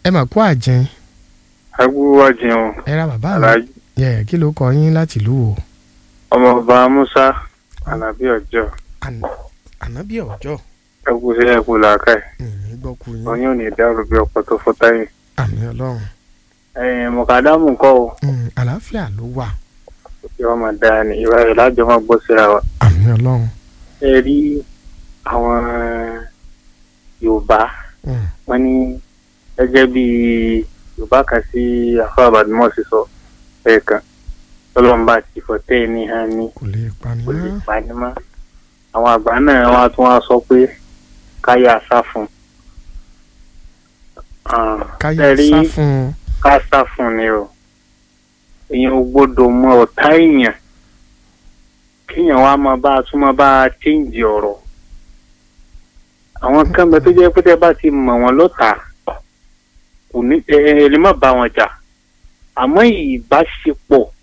ẹ mà kú àjẹn agbúwá jẹun ẹ ra bàbá mi aláàjì yẹ kí ló kọ yín láti ìlú wo ọmọọba musa alábí ọjọ́ Àná- ànábì ọjọ́ ẹkú sí ẹkú làákà ẹ ìní gbọ́ kú yín oyún ò ní dàrú bí ọ̀pọ̀ tó fọ́ táyé. àmì ọlọ́run ẹ̀yin mọ̀kàdámù kọ́ o Mm, àlàáfíà ló wà kí wọ́n máa dáa ní ìwà rẹ̀ lájọ máa gbọ́ síra wa. àmì ọlọ́run ẹ rí àwọn yorùbá Mm, wọ́n ní gẹ́gẹ́ bí yorùbá kan sí àfọ àbàdìmọ́sí sọ ẹ̀ẹ̀kan tọ́lọ́mbà ti fọ́tẹ́ ní hàn ní kò lè pani kò lè mọ́ pa ní mọ́ àwọn àgbà náà wọ́n á tún wá sọ pé káyà sá fún un. Ah, káyà ẹ rí sá fún un ká sá fún ni o èèyàn ò gbọ́dọ̀ mọ ọ̀tá èèyàn kéèyàn wá máa bá a tún máa bá a chíǹjì ọ̀rọ̀ àwọn kan bẹ tó jẹ́ pé tẹ́ bá ti mọ̀ wọ́n lọ́tà kò ní ẹ ẹ lè má bá wọn jà àmọ́ ìbáṣepọ̀